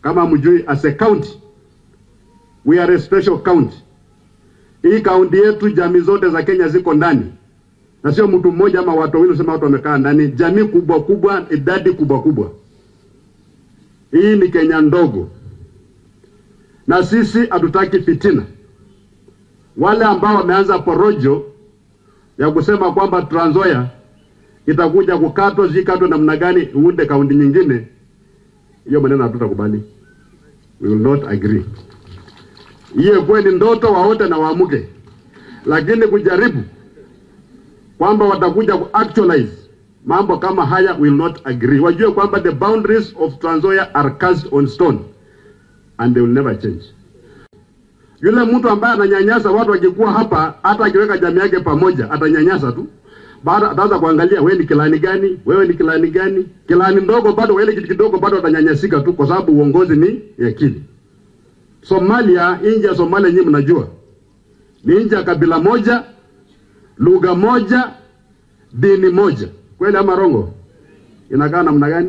kama mjui, as a county we are a special county. Hii kaunti yetu, jamii zote za Kenya ziko ndani, na sio mtu mmoja ama watu wawili usema watu wamekaa ndani, jamii kubwa kubwa, idadi kubwa kubwa. Hii ni Kenya ndogo, na sisi hatutaki fitina. Wale ambao wameanza porojo ya kusema kwamba Trans Nzoia itakuja kukatwa, sijui katwa namna gani, uunde kaunti nyingine, hiyo maneno hatutakubali. We will not agree. Hiyo kweli ndoto waote na waamuke, lakini kujaribu kwamba watakuja ku actualize mambo kama haya, will not agree. Wajue kwamba the boundaries of Trans Nzoia are cast on stone and they will never change. Yule mtu ambaye ananyanyasa watu wakikuwa hapa, hata akiweka jamii yake pamoja, atanyanyasa tu. Baada ataanza kuangalia wewe ni kilani gani, wewe ni kilani gani, kilani ndogo bado, wewe kitu kidogo bado atanyanyasika tu, kwa sababu uongozi ni yakini. Somalia, nje ya Somalia, nyinyi mnajua ni nje ya kabila moja, lugha moja, dini moja. Kweli ama rongo? Inakaa namna gani?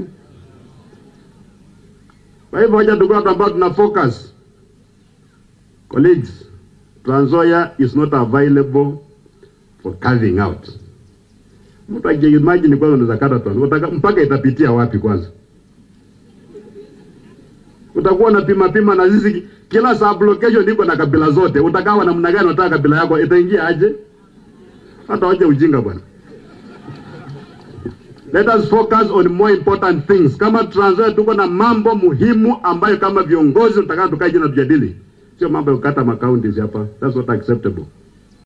Kwa hivyo hoja tukuwa watu ambao tuna focus. Colleagues, Trans Nzoia is not available for carving out. Mtu akiimagine kwanza unaweza kata Trans Nzoia, mpaka itapitia wapi kwanza? Utakuwa na pima pima na sisi kila sub location iko na kabila zote. Utakawa namna gani unataka kabila yako itaingia aje? Hata waje ujinga bwana. Let us focus on more important things. Kama Trans Nzoia tuko na mambo muhimu ambayo kama viongozi tutakao tukae chini na tujadili. Sio mambo ya kukata makaunti hapa. That's not acceptable.